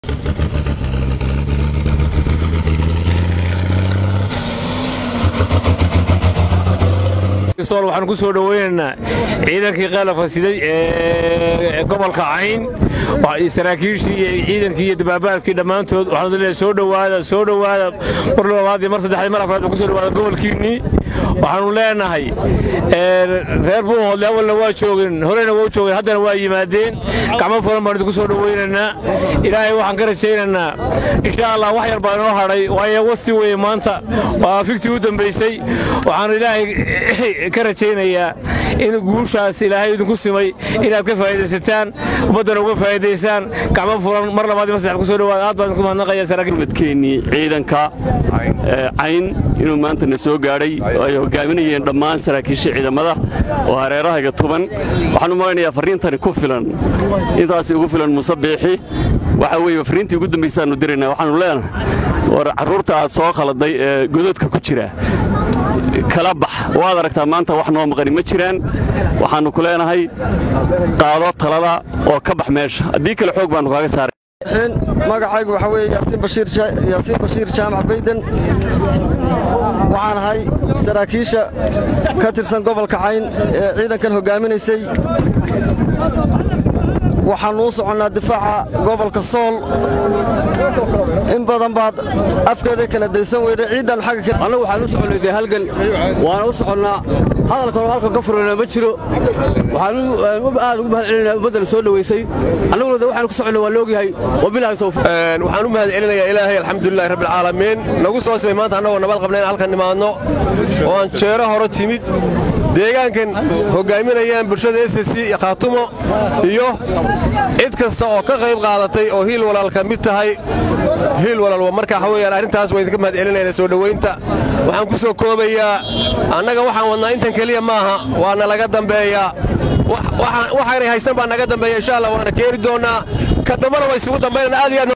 waxaan ku soo dhoweynaynaa ciidankii qalabka siday ee gobolka cayn saraakiishii iyo ciidankii iyo dabaabaadkii dhammaantood waxaan leeyahay soo dhowaada soo dhowaada mar labaad iyo mar saddexaad mar afraad ku soo dhowaada gobolkiinnii waxaanu leenahay reer buuhoodle awalna waa joogeen horeyna waa joogeen haddana waa yimaadeen gacmo furan baan idinku soo dhoweynaynaa ilaahay waxaan ka rajaynaynaa insha allah wax yar baa inoo hadhay waayo wasti weeye maanta waa fiktii u dambaysay waxaanu ilaahay ka rajaynayaa in guushaas ilaahay idinku simay inaad ka faa'idaysataan ummaddana uga faa'idaysaan gacmo furan mar labaad iyo mar saddex ku soo dhawaada aad baan idinku mahadnaqaya saraakiilmadkeennii ciidanka cayn inuu maanta na soo gaadhay oo ay hogaaminayeen dhammaan saraakiisha ciidamada oo hareerahayga tuban waxaan u malaynayaa farriintani ku filan intaasi ugu filan muuse biixi waxa weeye farriintii ugu dambaysaannu diraynaa waxaannu leenahay war carruurta aad soo khaladay ee gododka ku jira kala bax waad aragtaa maanta wax noo maqani ma jiraan waxaannu ku leenahay qaado talada oo ka bax meesha haddii kale xoog baannu kaaga saaray magacaygu waxaa weeye yaasiin bashiir jaamac bayden waxaan ahay saraakiisha ka tirsan gobolka cayn ee ciidankan hoggaaminaysay waxaannu u soconnaa difaaca gobolka sool in badan baad afkeeda kala daysan weyday ciiddaannu xagga annagu waxaan u soconnay dee halgan waana u soconnaa hadalkan oo halkan ka furana ma jiro waxaan aad ugu mahad celinaa ummaddana soo dhowaysay annaguna de waxaan ku soconnay waa loogyahay wabilaahi tawfiiq waxaan u mahad celinayaa ilaahay alxamdulilahi rabbilcaalamiin nagu soo simay maanta annagoo nabad qabna in halkan nimaadno oo aan jeero hore timid deegaankan hoggaaminayaan bulshada s c iyo khaatumo iyo cid kasta oo ka qayb qaadatay oo hiil walaal ka mid tahay hiil walaalwa marka waxa weeyaan arrintaas waa idinka mahad celinayna soo dhowaynta waxaan ku soo koobayaa annaga waxaan wadnaa intan keliya maaha waana laga dambeeyaa waxaanay haysan baa naga dambeeya insha allah waana keeni doonnaa ka dambana waa isugu dambaynana aad iyo aad